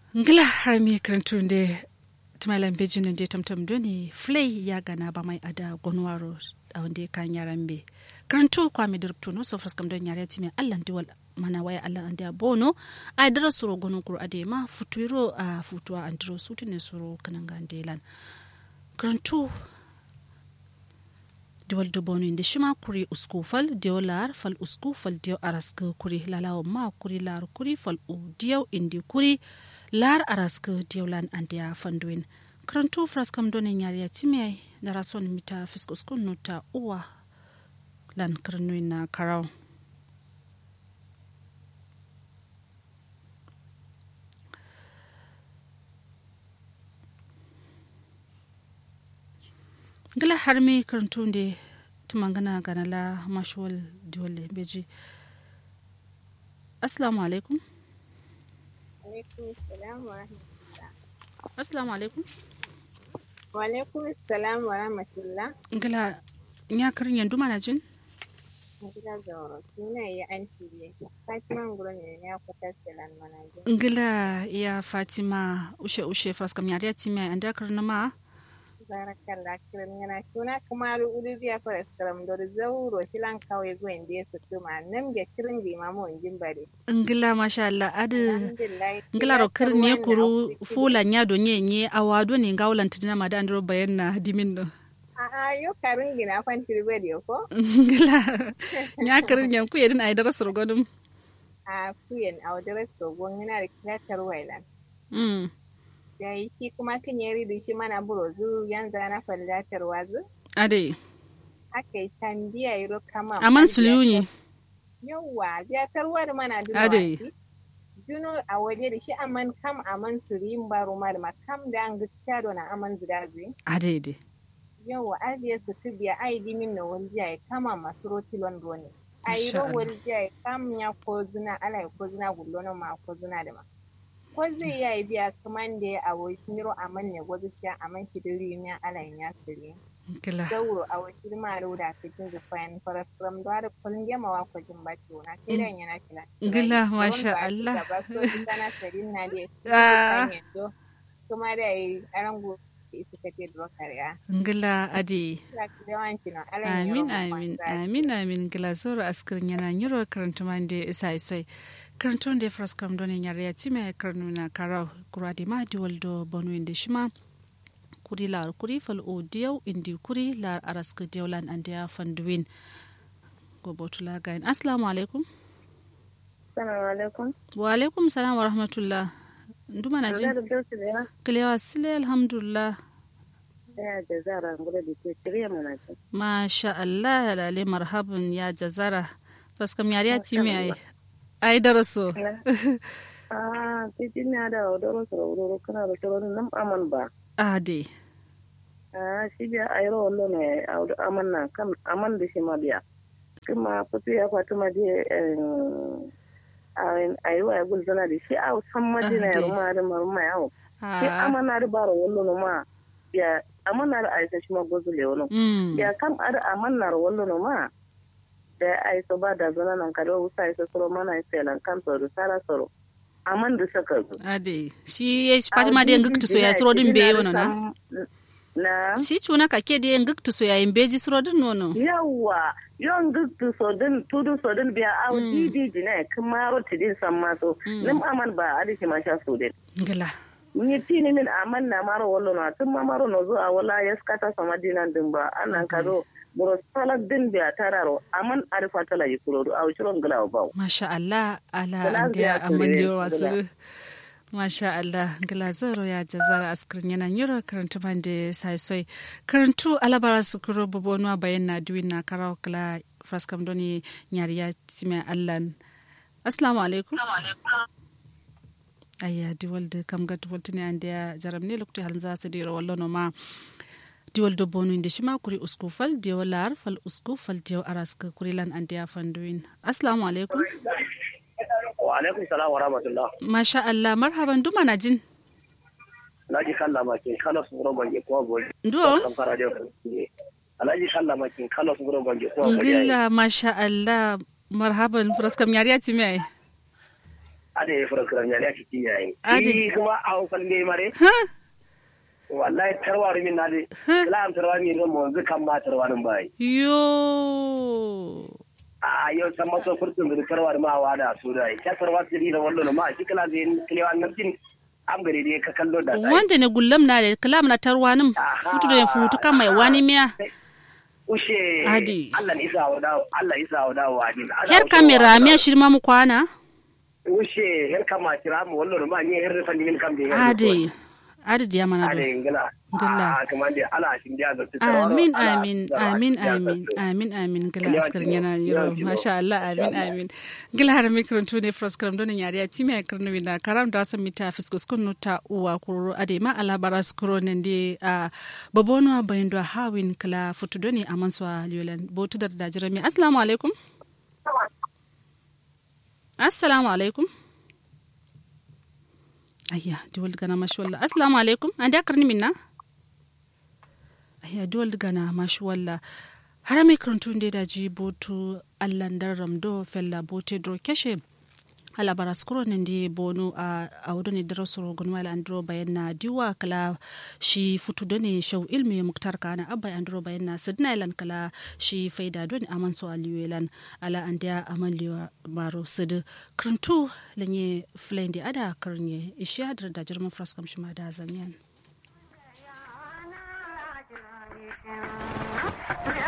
ngila harami karantunde tumalan bejin de tamtam doni flay ya gana ba mai ada gonwaro a wanda kan yaran be karantu kwa mi dirpto no sofras kam don yare timi allan diwal mana waya allan ande bono a dara suro gonon kur ade ma futuiro a futuwa andro sutune suro kananga andelan karantu diwal do bono inde shima kuri usku fal diyo lar fal usku fal diyo araska kuri lalawa ma kuri lar kuri fal u diyo indi kuri lar araska diyo lan andiya fanduin karantu fras kam donin yariya timiyai na rason mita fiskuskun nuta uwa lan karnuin na karau gala harmi karantu da tumangana ganala mashuwal dole beji assalamu alaikum assalamu alaikum wa alaikum assalam wa rahmatullah gala ya karin yanzu mana jin gila zauro suna yi an shirye fatima nguro ne ya kwata selan mana jin ngila ya fatima ushe ushe fraskam yariya timai an dakar na ma barakallah kiran yana tuna kamaru uri biya fara skaram do zauro shilan kawai gwen da su kuma nan ga kirin bi mamu jin bare ngila masha Allah adu alhamdulillah ngila ro kir nye kuru fula nya do nye nye awado ne ngawlan tidina ma da andro bayan na dimin no a a yo karin gina kwan tirbe ko ngila nya kirin yan ku yedin ay dara surgodum a kuyen a wadare so gon yana da kilatar wailan mm da yi shi kuma kan yari da shi mana burozu yan zana fallatar wazu ade aka yi tambiya yi kama aman suliyuni yawwa biyatarwar mana duna Ade. wasi duno a waje da shi aman kam aman surin baro mar ma kam da an gutsa do na aman zudazi ade de yawwa ajiye su tu biya ai dimin na waljiya ya kama masu roti londo ne a yi ro Masha Allah. waljiya ya kam ya ko zina ala ya ko zina gullo na ma ko zina da ma ko zai ya yi biya kaman da ya awo shi miro aman ne gwazu shi aman shi diri ne ala ya siri ngila zauro a wakil maru da cikin zufayan farasram da da kullum yama wa kwajin baci na sai dan yana kila Gila, masha Allah. ba so sana sarin na da Ah. yanzu kuma da yi arango su kace da kariya ngila ade ya ki yawanci na alan amin amin amin amin ngila zoro askirin yana nyiro karanta mande isa isoi karanta da fras kam don yare ya time karnu na karau kura de ma diwal do bonu inde shima kuri lar kuri fal o diyaw indi kuri lar araska diawlan ande ya fanduin go botula gain assalamu alaikum assalamu alaikum wa alaikum salam wa rahmatullah nduma na jin kilewa sile alhamdulillah ya da zara ngula da ke shirya mana ce masha Allah lale marhaban ya jazara faskam yare ya time ai ai daraso ah titin na da wadoro su wadoro kana da shirin nan aman ba ade Ah, shi biya a yi rawar ne a wuri aman na kan aman da shi ma biya. Kuma fito ya fatu ma je a yi wa ya gul zana da shi a san ma je na Ah, ya dai. ruma da maruma yawo. Shi Ah, aman na da bara wallo no ma biya aman na da aisa shi ma gozu le wani. mm, Biya kam a da aman na da wallo no ma da aisa ba da zana nan kada wusa aisa soro mana aisa lan kan soro sara soro. Aman da saka zu. ade shi ya fatima da ngiktu so ya suro din be wono na Na. shi cuna ka ke da ngiktu so ya imbeji suro din nono yawwa yon guttu sodin tudu sodin biya aw didi jine kumaro tidin samma so nim aman ba adi ma sha sodin ngila ni tini min aman na maro wallo na tun ma maro no zo a wala yaskata sama dinan din ba anan kado buro salak din biya tararo aman arifa tala yikurodo aw shiron galaw baw masha Allah ala Gila ande biya ture, amanyo wasu gila. masha Allah ngila zoro ya jazara askirin yana nyiro karantu bande sai soi karantu alabara su kuro bobonwa bayan na duwin na karaw kala fraskam doni nyari ya time allan assalamu alaikum ayya diwal da kam ga diwal tuni ande ya jaram ne lokti halin za su dira wallo no ma diwal do bonu inde shima kuri usku fal diwal lar fal usku fal diwal araska kuri lan ande ya fanduin assalamu alaikum wa alaikum salam wa rahmatullah masha Allah marhaban duma na jin alhaji kalla makin kala su gura bange ko bo ndo kan fara da ku alhaji kalla makin kala su gura bange ko bo ngilla masha Allah marhaban fraskam yari ati mai ada ya fura kiran ya ne cikin yayin Ade. yi kuma a hukun ne mare ha wallahi tarwari min na de la am tarwari min mo zu kan ma tarwarin bai yo a yau san maso furtun da tarwari ma wa da su dai ya tarwari da wallo ma shi kala zai kilewan nan tin am gare dai ka kallo da sai wanda ne gullam na da kalam na tarwanin Aha. futu da futu kan mai wani miya ushe Ade. Allah ni isa wa dawo Allah isa wa dawo wa din her kamera miya shirma mu kwana ushe her kama kira mu wallo ma ni her fa ni min kam de ade ade diya mana do ade ngala Ngala. a kuma dai ala shin dia da amin amin amin amin amin amin gila askar yana yiro masha Allah amin amin gila har mikron tu ne fros kram don yari ati me karno wina karam da sam mita fiskus kun ta uwa kuro ade ma ala baras kuro ne ndi a babono bayndo hawin kala futu doni aman so liolan botu dar da jirami assalamu alaikum assalamu alaikum ayya diwal gana mashwalla assalamu alaikum anda karni minna ya dole gana mashi walla har mai karantun da da ji botu allan dan ramdo fella bote dro keshe ala bara skuro ne ndi bonu a a wudu ne daro soro gun wala andro bayan na diwa kala shi futu do ne shau ilmi muktar kana abba andro bayan na sidna ilan kala shi faida do ne aman so aliwelan ala andia amaliwa maro sid krantu lenye flendi ada karnye ishiya da jirma fraskam shima da zanyan Thank you.